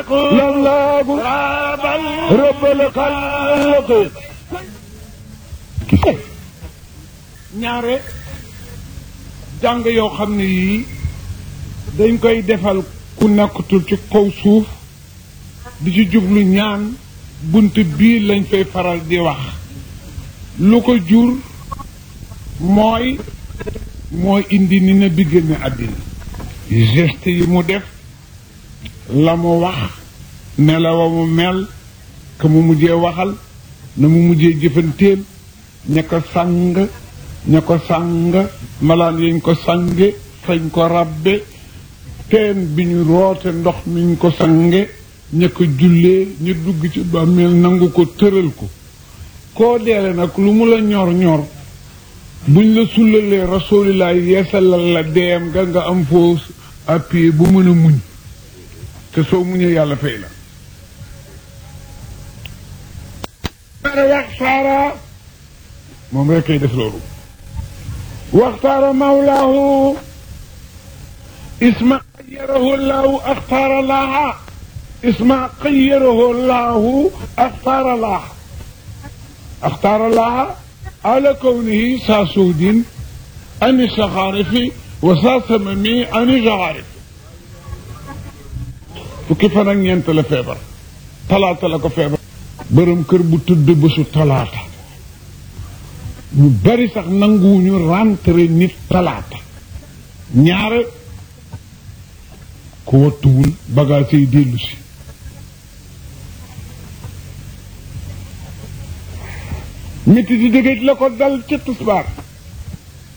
لله رب الخلق ñaare jàng yoo xam ne yii dañ koy defal ku nekkatul ci kaw suuf di ci jublu ñaan bunt bii lañ fay faral di wax lu ko jur mooy mooy indi ni na bi génne àddina geste yi mu def la mu wax ne la wa mu mel ka mu mujjee waxal na mu mujjee jëfanteel ña ko sàng ña ko sàng malaan yañ ko sange fañ ko rabbe teen bi ñu roote ndox miñ ko sange ña ko jullee ñu dugg ci bàmmeel nangu ko tëral ko koo deele nag lu mu la ñor ñor buñ la sullalee rasulillah yeesalal la deem nga nga am foo appuyé bu mën a muñ te soo muñee yàlla fay la waxtaara moom rek kay def loolu waxtaara mawlaahu isma xayarahu laahu axtaara laaha isma xayarahu laahu axtaara laaha axtaara laaha ala kawnihi saa suudin ani saxaarifi wa saa samami ani jaxaarifi fukki fan ak ñeent la feebar talaata la ko feebar bërëm kër bu tudd bésu talaata ñu bari sax nanguwuñu rentré nit talaata ñaare ku wattuwul bagage yi dellu si métti di dëgëj la ko dal ca tisbaar